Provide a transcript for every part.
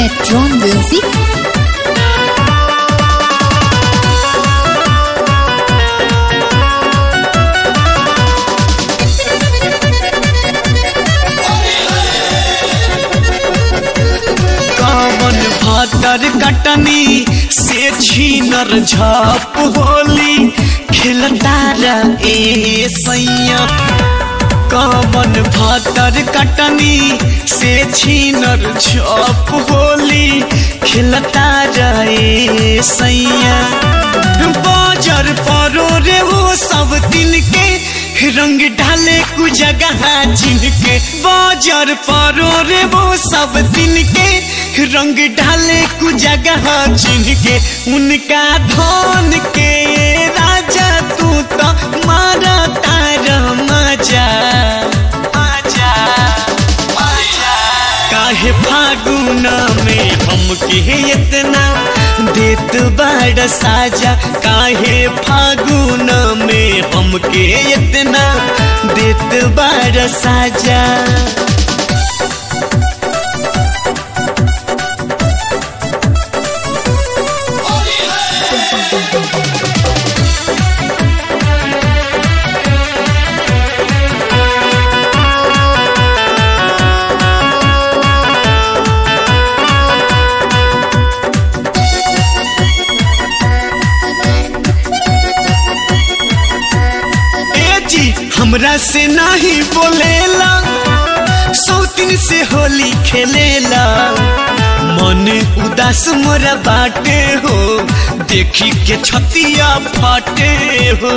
Metron Music. कवन भातर कटनी से छीनर झप होली खिलतारा ए सैया कवन भातर कटनी से छीनर झप होली खिलतारा ए सैया बाजार परो रे वो सब दिन के रंग डाले कु जगह जिनके बाजार परो रे वो सब दिन के रंग डाले कु जगह जिनके उनका धन के राजा तू तो मारा तार मजा मजा मजा काहे फागुन में हमके इतना देत बड़ साजा काहे फागुन में हमके इतना देत बड़ साजा ए जी हमरा से नहीं बोलेला सौतिन से होली खेलेला मन उदास मोरा बाटे हो देखी के छतिया फाटे हो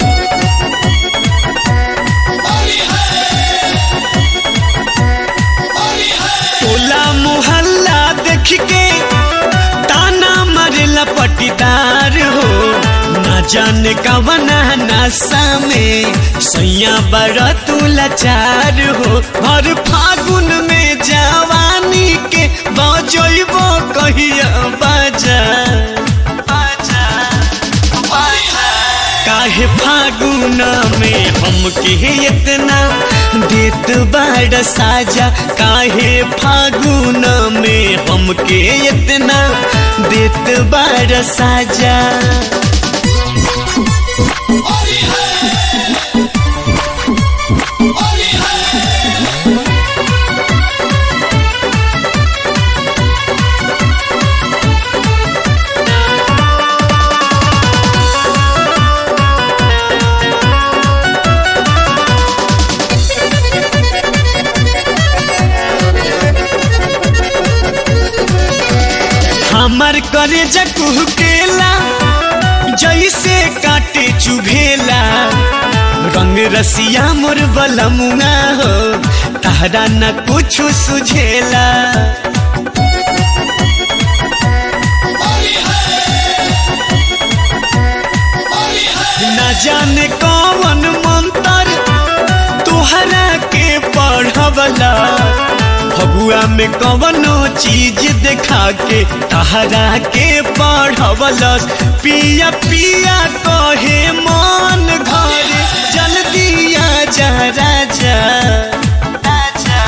टोला मोहल्ला देख के ताना मारेला पटीदार हो ना जाने कवना नशा में सैया बड़ा तू लाचार हो हर फागुन में जवानी के बजैबो कहिया बाजा बाजा बाजा काहे फागुन में हमके इतना देत बड़ साजा काहे फागुन में हमके इतना देत बड़ साजा हमर करे जकुह केला जैसे काटे चुभेला रंग रसिया मोर बलमुआ हो तहरा न कुछ सुझेला न जाने कौन मंत्र तोहरा के पढ़वला फगुआ में कवनो चीज देखा के तहरा के पढ़वलस पिया पिया कहे मन घर जल्दी आ जा राजा राजा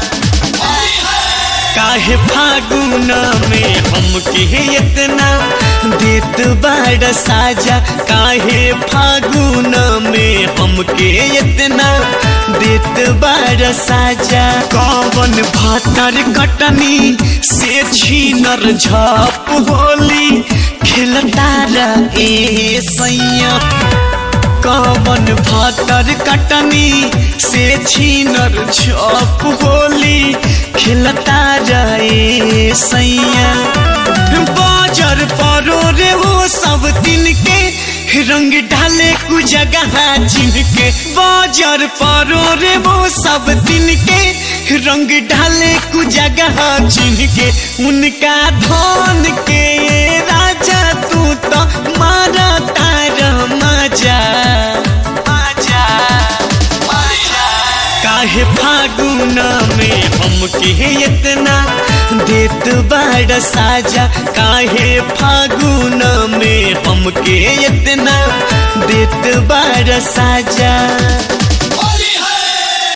काहे फागुन में हमके इतना देत बड़ साजा काहे फागुन में हमके इतना देत बड़ साजा कवन भातर कटनी से छीनर झप होली खिलतारा ए सैया कवन भातर कटनी से छीनर झप होली खिलता जाए सैया बाजार परो रे वो सब दिन के रंग डाले कु जगह जिनके बाजार परो रे वो सब दिन के रंग डाले कु जगह जिनके उनका धन के राजा तू तो मारा तार मजा मजा मजा काहे फागुन में हमके इतना देत बड़ साजा काहे फागुन में हमके इतना देत बड़ साजा